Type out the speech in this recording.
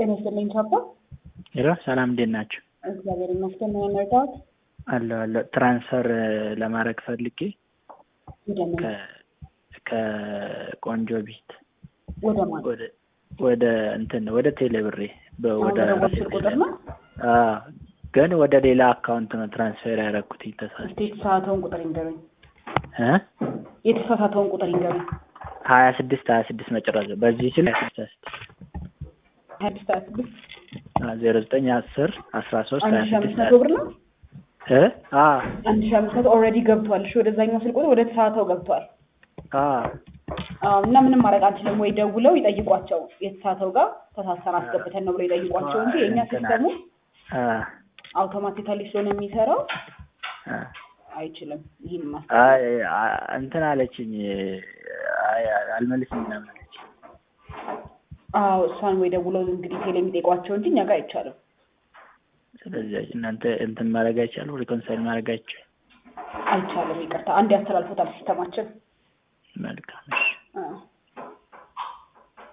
ጤና ይስጥልኝ ቻፓ። ሄሎ ሰላም እንዴት ናቸው? እግዚአብሔር ይመስገን። ምን መርዳት? አለሁ አለሁ። ትራንስፈር ለማድረግ ፈልጌ እንደምን ከ- ከቆንጆ ቤት ወደ ማን? ወደ ወደ እንትን ወደ ቴሌብሬ በ- አሁን ወደ በደወል ስልክ ቁጥር ነው? አዎ፣ ግን ወደ ሌላ አካውንት ነው ትራንስፈር ያደረኩት ተሳስቼ እስቲ የተሳሳተውን ቁጥር ይንገሩኝ። እ የተሳሳተውን ቁጥር ይንገሩኝ። ሀያ ስድስት ሀያ ስድስት መጨረሻ በዚህ ስል ሀያ ስድስት ሀያ ስድስት ሀያ ስድስት ዜሮ ዘጠኝ አስር አስራ ሶስት አንድ ሀያ ሺህ አምስት ስድስት መቶ ብር ነው። እ አዎ አንድ ሺህ አምስት መቶ ኦልሬዲ ገብቷል። እሺ ወደዛኛው ስልክ ቁጥር ወደ ተሳሳተው ገብቷል። አዎ አዎ እና ምንም ማድረግ አንችልም። ወይ ደውለው ይጠይቋቸው። የተሳሳተው ጋር ተሳሰን አስገብተን ነው ብለው ይጠይቋቸው እንጂ የእኛ ሲስተሙ አ አውቶማቲካሊ ስለሆነ የሚሰራው አ አይችልም። ይህን ማስ አይ አ- እንትን አለችኝ አይ አልመልስም ምናምን አለች። አዎ እሷን ወይ ደውለው እንግዲህ ቴሌ የሚጠይቋቸው እንጂ እኛ ጋር አይቻልም። ስለዚህ እናንተ እንትን ማድረግ አይቻልም፣ ሪኮንሳይል ማድረግ አይቻልም። አይቻልም። ይቅርታ አንድ ያስተላልፎታል ሲስተማችን። መልካም አዎ